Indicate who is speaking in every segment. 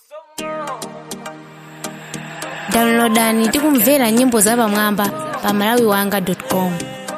Speaker 1: downloadani tikumvera nyimbo zapamwamba pa malawiwanga.com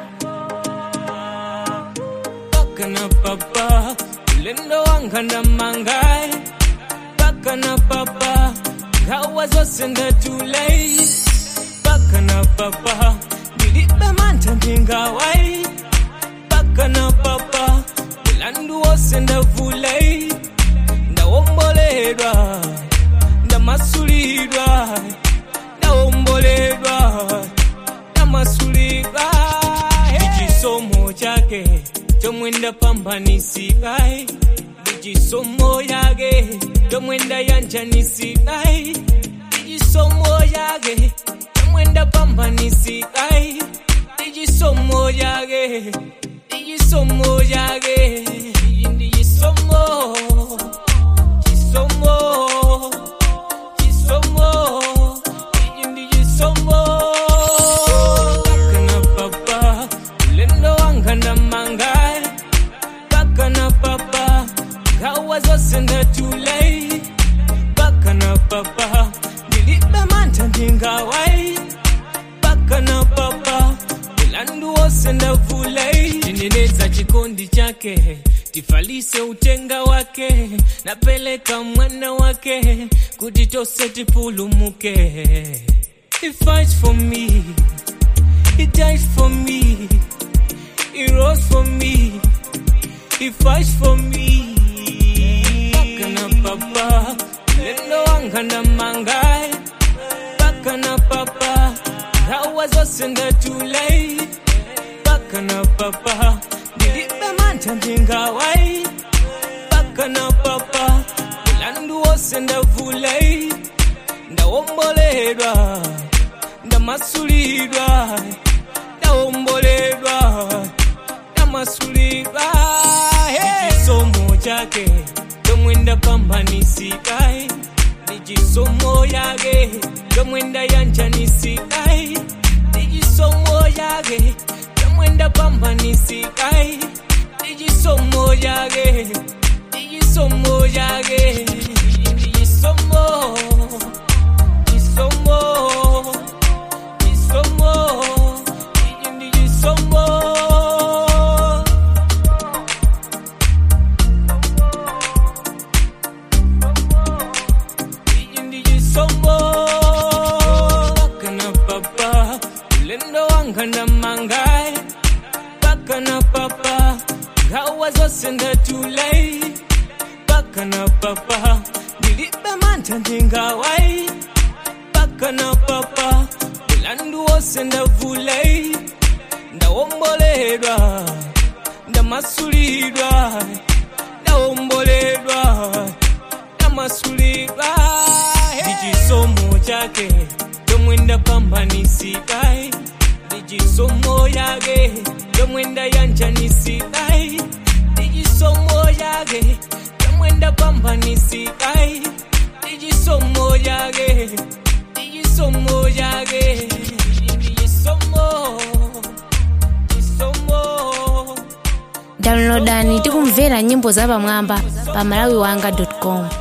Speaker 2: paka na papa ulendo wanga na mangai paka na papa ngawa zose ndatulai paka na papa ndilibe mantha ndingawai paka na papa ulandu wose ndavulai ndawomboledwa ndamasulidwa ndawomboledwa ndamasulidwa ichisomo chake chomwe ndapambanisikai ichisomo yake chomwe ndayanjanisikai ichisomo yake chomwe ndapambanisikai ichisomo yake ichisomo yake iyi ndichisomo chisomo chisomo iyi ndichisomo kana papa ulendo wanga ndamangai paka na papa ngawa zose ndatulai paka na papa ndilibe mantha ndingawai paka na papa ulandu wose ndavulai tineneza chikondi chake tifalise utenga wake napeleka mwana wake kuti tose tipulumuke He fights for me, he dies for me, he rose for me, he fights for me. Paka na papa, lendo wanga na mangai. Paka na papa, ngawa zose ndatulai. Paka na papa, ndilibe mantha ndingawai. Paka na papa, ulandu wose ndavulai. Ndawomboledwa, ndamasulidwa, ndawomboledwa, ndamasulidwa. Ichisomo chake chomwe ndapambanisikai ndichisomo yake chomwe ndayanjanisikai ndichisomo yake chomwe ndapambanisikai ndichisomo yake ndichisomo yake ndichisomo chisomo chisomo iyi ndichisomo iyi ndichisomo paka na papa ulendo wanga ndamangai paka na papa ngawa zose ndatulai paka na papa ndilibe mantha ndingawai paka na papa ulandu wose ndavulai ndawomboledwa ndamasulidwa ndawomboledwa ndamasulidwa ndichisomo chake chomwe ndapambanisikai ndichisomo yake chomwe ndayanjanisikai ndichisomo yake chomwe ndapambanisikai ndichisomo yake ndichisomo yake ndichisomo chisomo
Speaker 1: downloadani tikumvera nyimbo zapamwamba pa malawiwanga.com